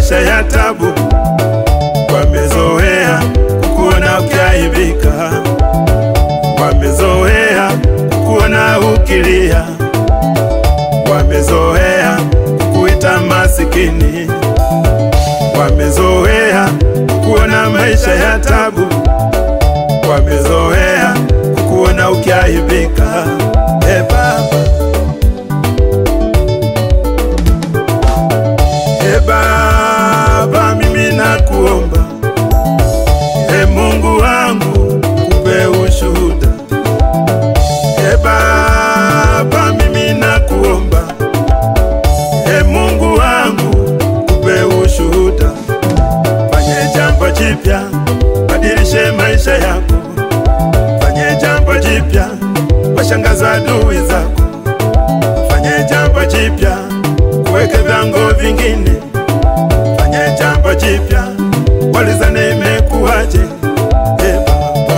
maisha ya tabu, wamezoea kukuona ukiaibika, wamezoea kukuona ukilia, wamezoea kukuita masikini, wamezoea kukuona maisha ya tabu, wamezoea kukuona ukiaibika. E Baba, e Baba, mimi nakuomba, e Mungu wangu, kupe ushuhuda. E Baba, mimi nakuomba, e Mungu wangu, kupe ushuhuda. Fanye jambo jipya, badilishe maisha yako. Fanye jambo jipya, washangaza adui zako. Fanye jambo jipya, kuweke vyango vingine. Fanye jambo jipya, walizane imekuwaje? E Baba,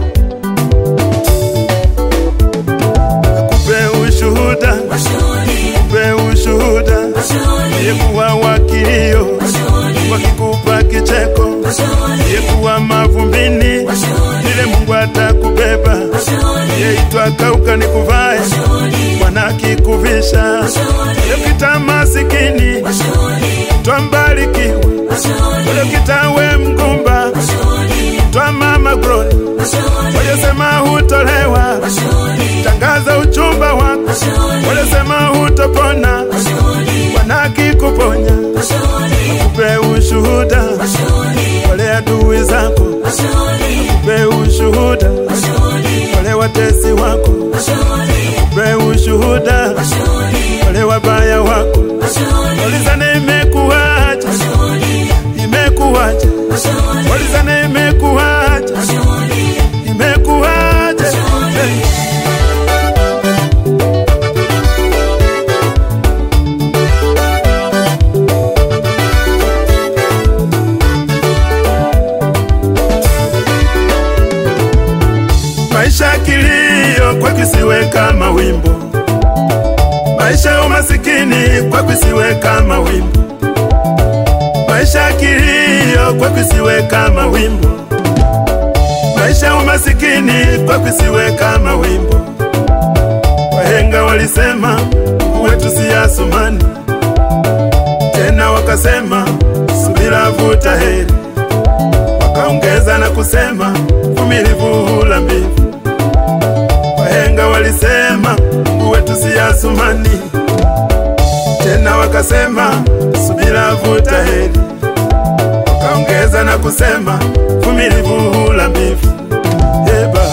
akupe ushuhuda, akupe ushuhuda, yekuwa wakilio, wakikupa kicheko, yekuwa mavumbini, vile Mungu atakubeba, yeitwa kauka nikuvae, Bwana akikuvisha, yekita masikini, twambarikiwa, yekita we mgumba, twa mama glory, waliosema hutolewa, tangaza uchumba wako, waliosema hutopona, Bwana akikuponya, akupe ushuhuda, wale adui zako, akupe ushuhuda, wale watesi wako, akupe ushuhuda, wale wabaya wako, walizane imekuwaje, imekuwaje, walizane imekuwaje, imekuwaje, hey. Maisha ya kilio kwa kisiwe kama wimbo, maisha ya umasikini kwa kisiwe kama wimbo, maisha ya kilio kwa kisiwe kama wimbo, maisha ya umasikini kwa kisiwe kama wimbo. Wahenga walisema wetu si Asumani, tena wakasema subira vuta heri, wakaongeza na kusema vumilivu hula mbivu. Wahenga walisema Mungu wetu si Asumani, tena wakasema subira vuta heri, wakaongeza na kusema vumilivu hula mbivu. Hey Baba,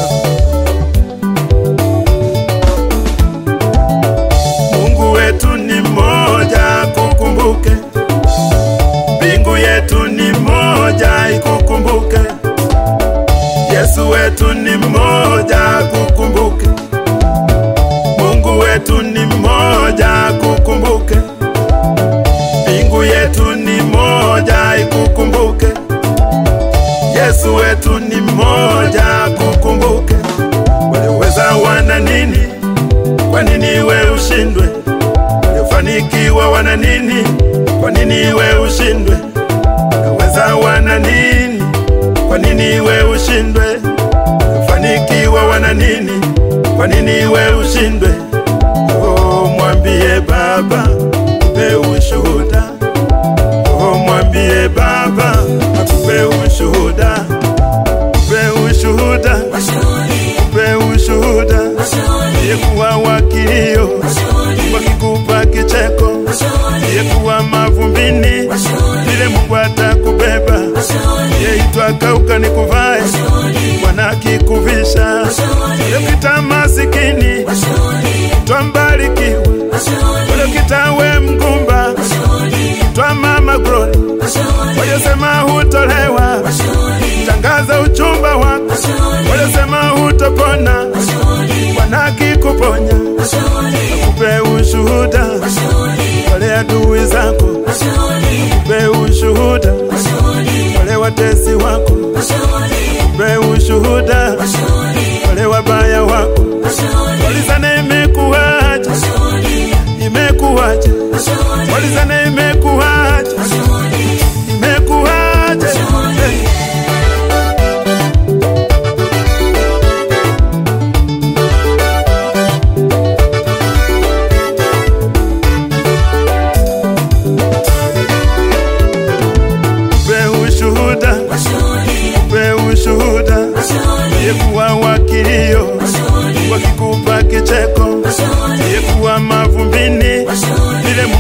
Mungu wetu ni mmoja, kukumbuke. Mbingu yetu ni moja, ikukumbuke. Yesu wetu ni mmoja, kukumbuke. Mungu wetu ni mmoja, kukumbuke. Mbingu yetu ni moja, ikukumbuke. Yesu wetu ni mmoja, kukumbuke. Walioweza wana nini? Kwa nini we ushindwe? Waliofanikiwa wana nini? Kwa nini we ushindwe? Walioweza wana nini? Kwa nini we ushindwe? Waliofanikiwa wana nini? Kwa nini we ushindwe? Oh, mwambie Baba akupe ushuhuda. Oh, mwambie Baba akupe ushuhuda, akupe ushuhuda, akupe ushuhuda, yekuwa wakilio, wakikupa kicheko, yekuwa mavumbini, vile Mungu atakubeba, yeitwa kauka nikuvae, Bwana akikuvisha, yekita masikini, twambarikiwa, waliokita we mgumba, twa mama glory, waliosema hutolewa, tangaza uchumba wako, waliosema hutopona, Bwana akikuponya, akupe ushuhuda, wale adui zako, akupe ushuhuda, wale watesi wako, akupe ushuhuda, wale wabaya wako, walizane imekuwaje, imekuwaje, walizane imekuwaje,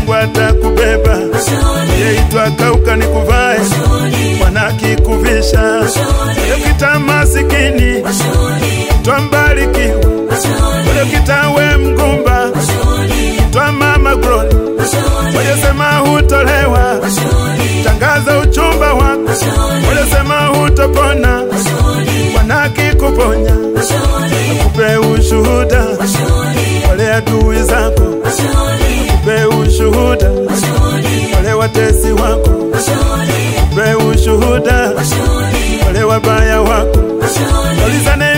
Mungu atakubeba. Yeitwa kauka nikuvae, Bwana akikuvisha. Ukita masikini, twambarikiwa. Ukita we mgumba, twa mama Glory. Walisema hutolewa, tangaza uchumba wako. Walisema hutopona, Bwana akikuponya. Akupe ushuhuda, wale adui zako, akupe ushuhuda, wale watesi wako, akupe ushuhuda, wale wabaya wako. Ulizane